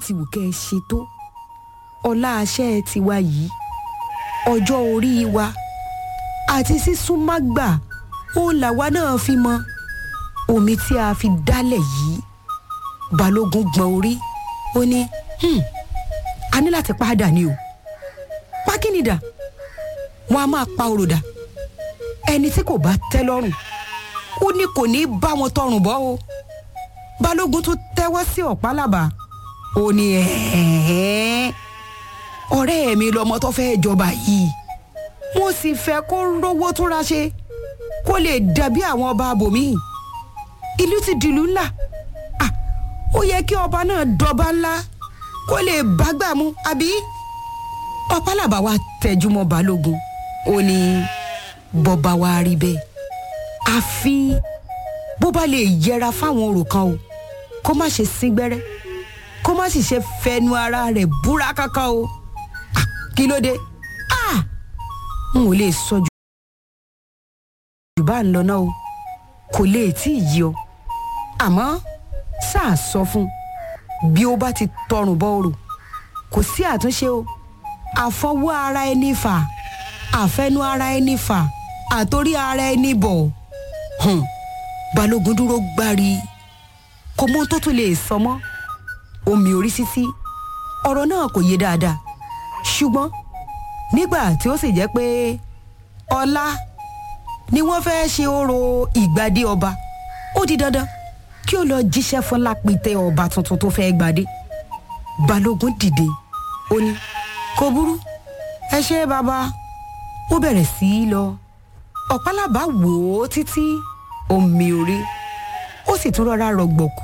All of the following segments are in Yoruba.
ti wù kẹ́ ẹ ṣe tó ọlá aṣẹ́ tiwa yìí ọjọ́ orí wa àti sísúnmágbà ó làwa náà fi mọ omi tí a fi dálẹ̀ yìí balógun gbọ̀n orí ó ní "Hmm, a ní láti padà ni o pákínìdà wọn a máa pa òròdà ẹni tí kò bá tẹ́ lọ́rùn ó ní kò ní bá wọn tọrùn bọ́ o balógun tún tẹ́wọ́ sí ọ̀pálábà ó ní ẹ̀ẹ́ ọ̀rẹ́ mi lọmọ tó fẹ́ jọba yìí mo sì fẹ́ kó rówó túnra ṣe kó lè dàbí àwọn ọba abòmíì ìlú ti dìlú ńlá Ah, ó yẹ kí ọba náà dọba ńlá kó lè bágbà mu àbí ọ̀pálábà wa tẹjúmọ́ balógun ó ní bọ́ba wa rí bẹ́ẹ̀ àfi bó bá lè yẹra fáwọn orò kan o kó má ṣe sín gbẹ́rẹ́ kó má sì ṣe fẹnu ara rẹ̀ búra kankan o Ah, kí ló dé Ah, n ò lè sọ jù jù bá ń lọ náà o kò lè tí ì yí ọ àmọ́ sáà sọ fún un bí ó bá ti tọrùn bọ òrò kò sí àtúnṣe o àfọwọ́ ara ẹni fà àfẹnu ara ẹni fà àtórí ara ẹni bọ̀ hùn balógun dúró gbárí kò mọ ohun tó tún lè sọ mọ́ omi orí sísí ọ̀rọ̀ náà kò yé dáadáa ṣùgbọ́n nígbà tí ó sì jẹ́ pé ọlá ni wọ́n fẹ́ ṣe orò ìgbàdé ọba ó di dandan kí ó lọ jíṣẹ́ fún lápìtẹ́ ọba tuntun tó fẹ́ gbadé balógun dìde ó ní kò burú ẹ ṣe bàbá ó bẹ̀rẹ̀ sí í lọ ọ̀pálábà wò ó títí omi orí ó sì tún rọra rọgbọ̀kú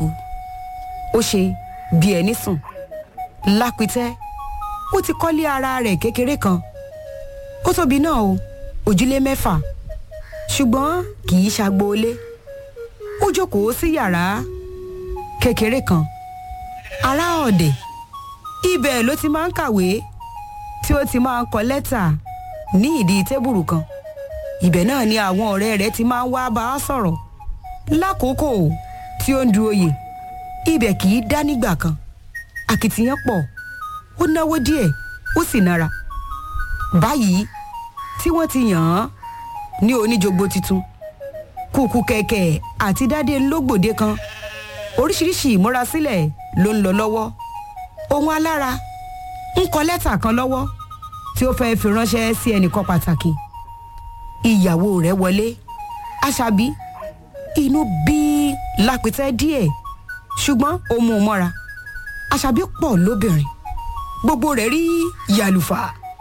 ó ṣe bí ẹni sùn lápìtẹ́ ó ti kọ́lé ara rẹ̀ kékeré kan ó tóbi náà o òjúlé mẹ́fà ṣùgbọ́n kì í ṣagboolé ó jókòó sí yàrá kékeré kan ará ọ̀dẹ̀ ibẹ̀ ló ti máa ń kàwé tí ó ti máa ń kọ lẹ́tà ní ìdí tébùrù kan ibẹ̀ náà ni àwọn ọ̀rẹ́ rẹ̀ ti máa ń wá bá a sọ̀rọ̀ lákòókò tí ó ń du oyè ibẹ̀ kì í dá nígbà kan akitiyan pọ̀ ó náwó díẹ̀ ó sì nara báyìí tí wọ́n ti yàn án ní oníjogbo tuntun kùkù kẹ̀kẹ́ àti dádé ńlọgbòde kan oríṣiríṣi ìmúrasílẹ̀ ló ń lọ lọ́wọ́ ohun alára ń kọ lẹ́tà kan lọ́wọ́ tí ó fẹ́ẹ́ fi ránṣẹ́ sí ẹnìkan pàtàkì ìyàwó rẹ̀ wọlé àṣàbí inú bí lápìtẹ́ díẹ̀ ṣùgbọ́n ó mú un mọ́ra àṣàbí pọ̀ lóbìnrin gbogbo rẹ̀ rí yàlùfà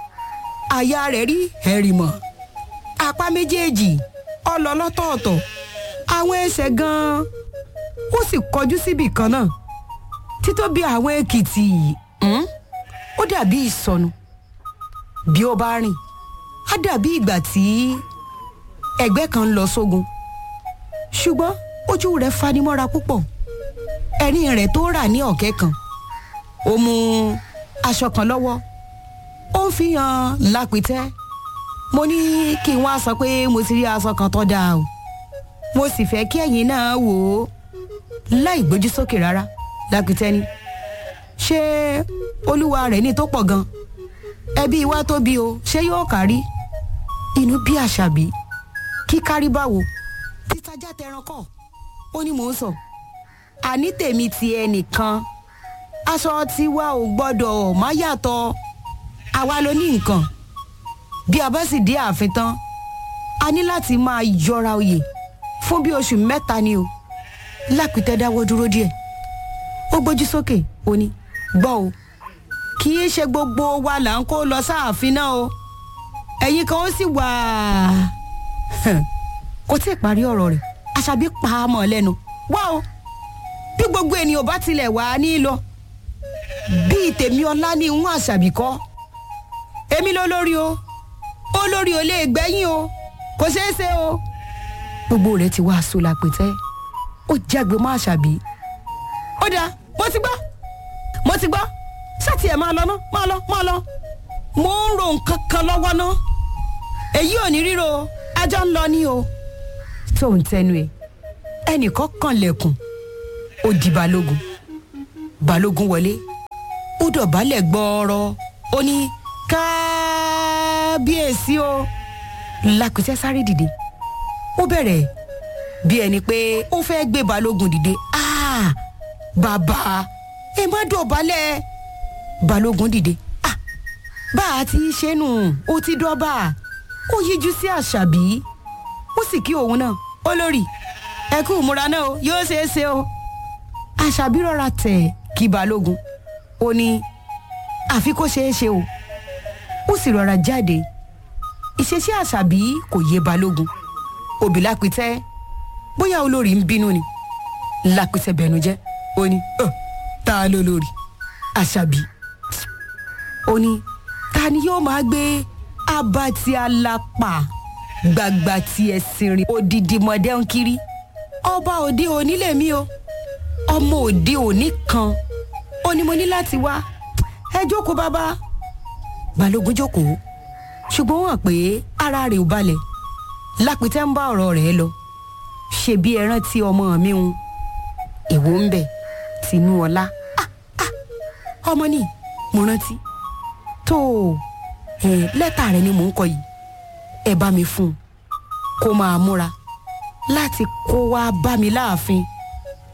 àyà rẹ̀ rí ẹ̀rìmọ̀ apá méjèèjì ọlọ lọ́tọ̀ọ̀tọ̀ àwọn ẹsẹ̀ gan-an ó sì kọjú síbì kan náà títóbi àwọn èkìtì hmm, ó dàbí ìsọnù bí ó bá rìn á dàbí ìgbà tí ẹgbẹ́ kan ń lọ sógun ṣùgbọ́n ojú rẹ̀ fanimọ́ra púpọ̀ ẹ̀rín rẹ̀ tó rà ní ọ̀kẹ́ kan ó mú aṣọ kan lọ́wọ́ ó ń fi hàn lápìtẹ́ mo ní kí n wá sọ pé mo ti rí aṣọ kan tó dáa o mo sì fẹ́ kí ẹ̀yin náà wò ó láì gbójú sókè rárá lápìtẹ́ ni ṣé olúwa rẹ̀ ní tó pọ̀ gan ẹbí wa tóbi o ṣé yóò kárí inú bí àṣàbí kí kárí báwo títajà tẹran kọ ó ní mò ń sọ àní tèmi ti ẹnìkan aṣọ tiwa ò gbọ́dọ̀ má yàtọ̀ àwa ló ní nǹkan bí a bá sì dé ààfin tán a ní láti máa yọra oyè fún bí oṣù mẹ́ta ni o lápìtẹ́ dáwọ́ dúró díẹ̀ ó gbójú sókè ó ní gbọ́ o kì í ṣe gbogbo wa là ń kó lọ sáàfin náà o ẹ̀yin kan ó sì wà kò tí ì parí ọ̀rọ̀ rẹ̀ àṣàbí pa á mọ́ lẹ́nu wá o bí gbogbo ènìyàn bá tilẹ̀ wà á ní lọ bíi tèmi ọlá ní ìwọ̀n àṣàbí kọ́ èmi ló lórí o olórí ò lè gbẹ́yìn o kò ṣeé ṣe o gbogbo rẹ̀ ti wá aṣọ làpẹ̀tẹ́ ó jágbe mọ́ àṣàbí ó dáa mo ti gbọ́ mo ti gbọ́ ṣáàtì ẹ̀ máa lọ ná máa lọ máa lọ mo ń ro nǹkan kan lọ́wọ́ ná èyí ò ní ríro ajá ń lọ ní o tó ń tẹnu ẹ ẹnìkan kan lẹ̀kùn ó di balógun balógun wọlé ó dọ̀bálẹ̀ gbọ́ọ̀rọ̀ ó ní kábíyèsí o lápẹ́tẹ́ sáré dìde ó bẹ̀rẹ̀ bí ẹni pé ó fẹ́ gbé balógun dìde ah bàbá ẹ má dọ̀bálẹ̀ balógun dìde ah bá a ti ṣe nù ó ti dọ́bà ó yíjú sí àṣàbí ó sì kí òun náà olórí ẹ kú ìmúra náà o yóò ṣeé ṣe o àṣàbí rọra tẹ̀ kí balógun ó ní àfi kó ṣeé ṣe o ó sì rọra jáde ìṣesí àṣàbí kò yé balógun òbí lápìtẹ́ bóyá olórí ń bínú ni lápìtẹ́ bẹnu jẹ́ ó ní "Ọ̀, ta ló lórí àṣàbí ó ní ta ni yóò máa gbé abati alapa gbagba ti ẹ̀sìn rìn odidi mọ̀dẹ́ ń kiri ọba òde òní lèmi o ọmọ òde òní kan ó ní mo ní láti wá ẹ jókòó bàbá balógun jókòó ṣùgbọ́n wọ́n hàn pé ara rẹ̀ ò balẹ̀ lápìtẹ́ ń bá ọ̀rọ̀ rẹ̀ lọ ṣe bí ẹran tí ọmọ mi ń èwo ń bẹ tinú ọlá Ah, ah, ọmọ ni mo rántí tó ẹ lẹ́tà rẹ ni mò ń kọ yìí ẹ bá mi fún un kó máa múra láti kó wá bá mi láàfin